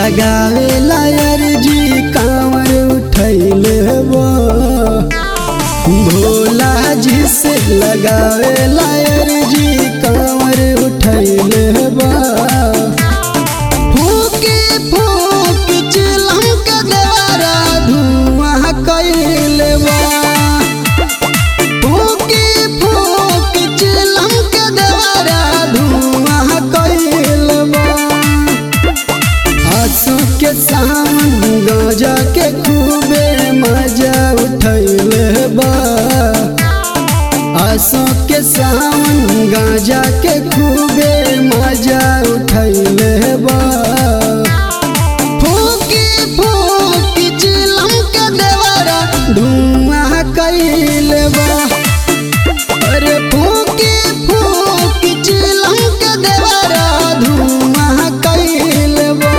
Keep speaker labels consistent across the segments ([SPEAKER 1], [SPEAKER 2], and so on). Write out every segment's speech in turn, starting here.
[SPEAKER 1] लगावे लायर जी कांवर उठैले बा भोला जी से लगावे लायर जी कांवर उठैले बा फूके फूक चिलम के देवरा धुआं कैले बा फूके फूक चिलम के देवरा धुआं कैले बा आंसू के सावन गाजा के खूबे मजा उठैले बा आंसू के सावन गाजा के खूबे मजा उठैले बा फूकी फूकी चिलम के देवरा धुआं कैले बा अरे फूकी फूकी चिलम के देवरा धुआं कैले बा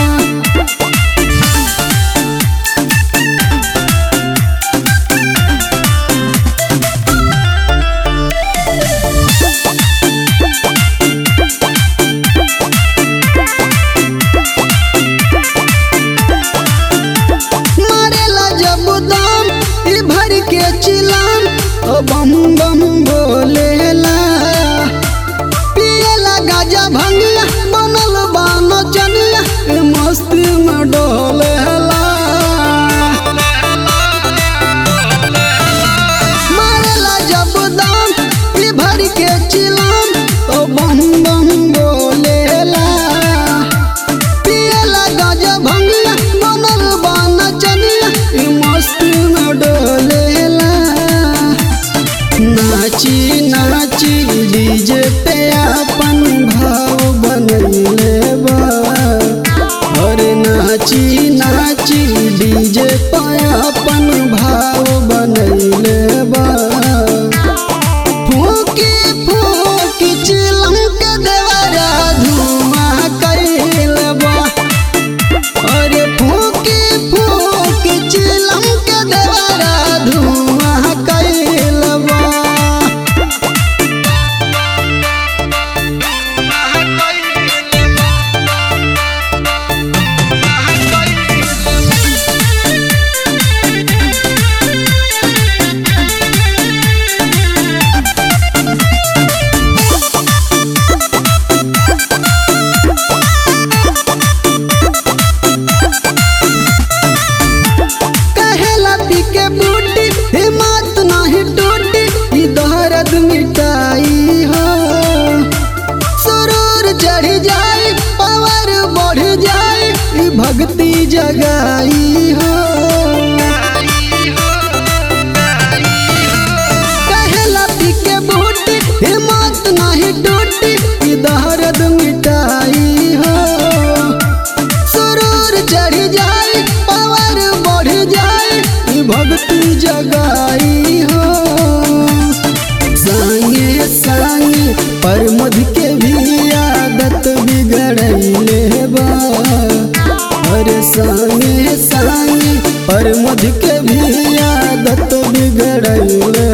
[SPEAKER 1] मारेला जब दाम ई भर के चिलाम ओ बम बम बोलेला पियला गाजा भंगिया बनल बान चनिया ए मस्ती में डोलेला मारेला जब दाम ई भर के चिलाम ओ बम बम बोलेला पियला गाजा भंगिया बनल बान चनिया ई मस्ती में डोलेला नाची नाची डीजे पे अपन भाव बनैले बा अरे नाची नाची डीजे पे अपन भाव बनैले बा फूकी फूकी चिलम के देवरा धुआं कैले बा अरे फूकी फूकी चिलम के देवरा धुआं कैले बा कहेला पी के बूटी हिम्मत नहीं टूटी ई दर्द मिटाई हो सुरूर चढ़ जाई पावर बढ़ जाई ई भक्ति जगाई हो कहेला पी के बूटी हिम्मत नहीं टूटी ई दर्द मिटाई हो सुरूर चढ़ जाई पावर बढ़ जाई ई भक्ति जगाई हो संगे संगे पर मध के भी आदत बिगड़ैले बा अरे संगे संगे पर मध के भी आदत बिगड़ैले